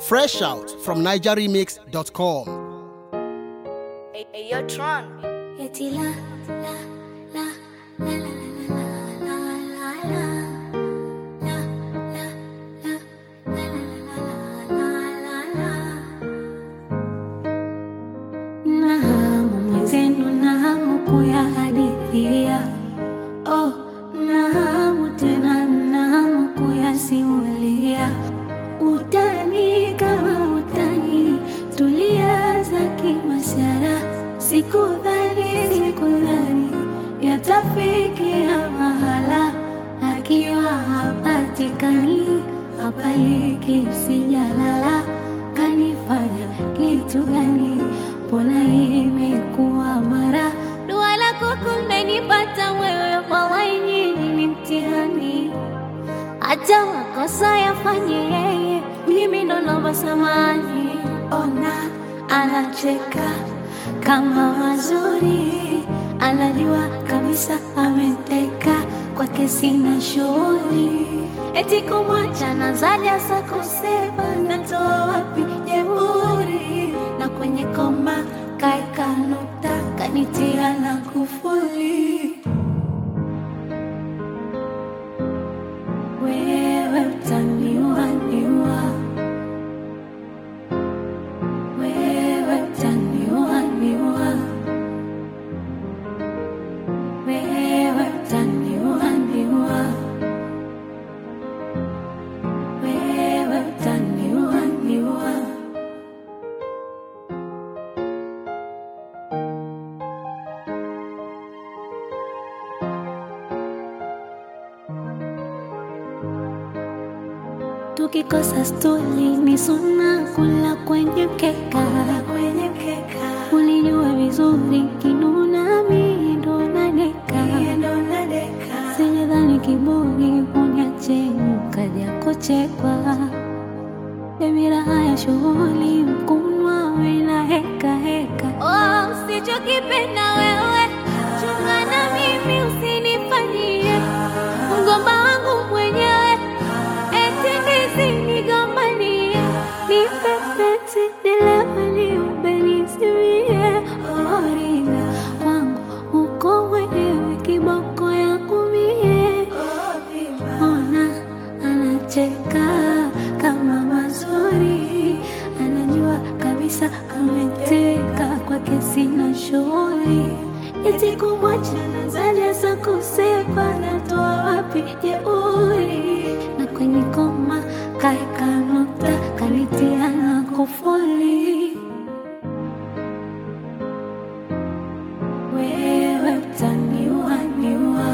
Fresh out from NigerRemix.com. Hey, hey, yo, Tron. Eti la, la, la, la, la, la, la, la, la, la. La, la, la, la, la, la, la, la, la. Na hamu mwenzenu na hamu kuyahadithia oh, na hamu tena na hamu kuyasimulia utani kama utani tulianza kimasara sikudhani sikudhani yatafikia mahala akiwa hapatikani hapaliki sijalala kanifanya kitu gani mbona imekuwa mara dua lako kumenipata wewe wallahi nyinyi ni mtihani hata makosa yafanye yeye, mimi ndo naomba samani. Ona anacheka kama mazuri, anajua kabisa ameteka kwake, sina shughuli eti kumwacha na zaja za kusema natoa wapi jeuri, na kwenye koma kaeka nukta kanitia na kufuli wewe utaniua niua, wewe utaniua niua, wewe utaniua niua, wewe utaniua niua. tukikosa stuli ni suna kula kwenye mkeka, kwenye mkeka. Ulijua vizuri kinuna mi ndo nadeka, sijadhani kiburi uniache ukaja kuchekwa Dhamira haya shughuli mkunwa wena heka heka. Oh, usichokipenda wewe chunga na mimi usinifanyie mgomba wangu mwenyewe eti nisinigombanie nipepeti nilewe nisimie orina kwangu uko mwenyewe kiboko yangu mie ona anacheka kama mazuri anajua kabisa ameteka kwake sina shughuli eti kumwacha nazaja za kusepa natoa wapi jeuri na kwenye koma kaeka nukta kanitia na kufuli wewe utaniua niua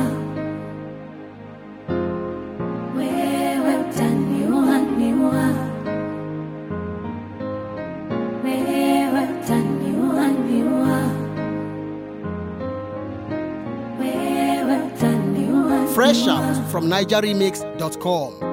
wewe utaniua niua wewe utaniua niua wewe utaniua Fresh niua. out from NigerRemix.com.